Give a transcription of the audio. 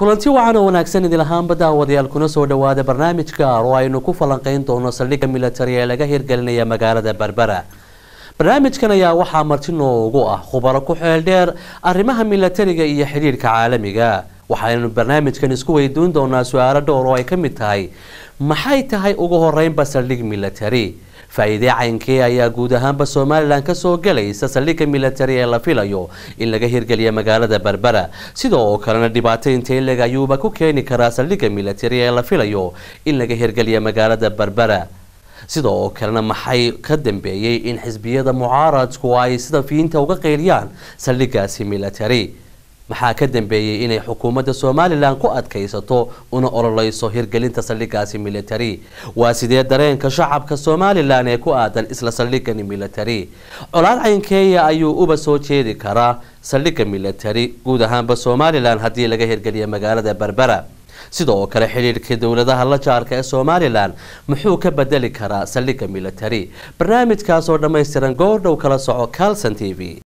kulanti wacan oo wanaagsan idin ahaanba daawadayaal kuna soo dhawaada barnaamij gaar oo aynu ku falanqeyn doono saldhigga militari ee laga hirgelinaya magaalada berbera barnaamijkan ayaa waxaa marti noogu ah khubaro ku xeel dheer arrimaha militariga iyo xidhiidhka caalamiga waxaynu barnaamijkan isku weydiin doonaa su-aalo dhowr oo ay ka mid tahay maxay tahay ugu horeynba saldhig militari faa-iidee caynkee ayaa guud ahaanba somalilan kasoo gelaysa saldhigga militari ee la filayo in laga hirgeliya magaalada berbera sidoo kalena dhibaato inteeleg ayuuba ku keeni karaa saldhigga militari ee la filayo in laga hirgeliya magaalada berbera sidoo kalena maxay ka dambeeyey in xisbiyada mucaaradku ay sida fiinta uga qeyliyaan saldhiggaasi militari maxaa ka dambeeyey inay xukuumadda somalilan ku adkaysato una ololeyso hirgelinta saldhiggaasi militari waa sidee dareenka shacabka somalilan ee ku aadan isla saldhigani militari colaad caynkeeya ayuu uba soo jeedi karaa saldhigga militari guud ahaanba somalilan haddii laga hirgeliya magaalada berbera sidoo kale xidhiidhka dowladaha la jaarka ee somalilan muxuu ka bedeli karaa saldhigga militari barnaamijkaasoo dhammaystiran goordhow kala soco calson t v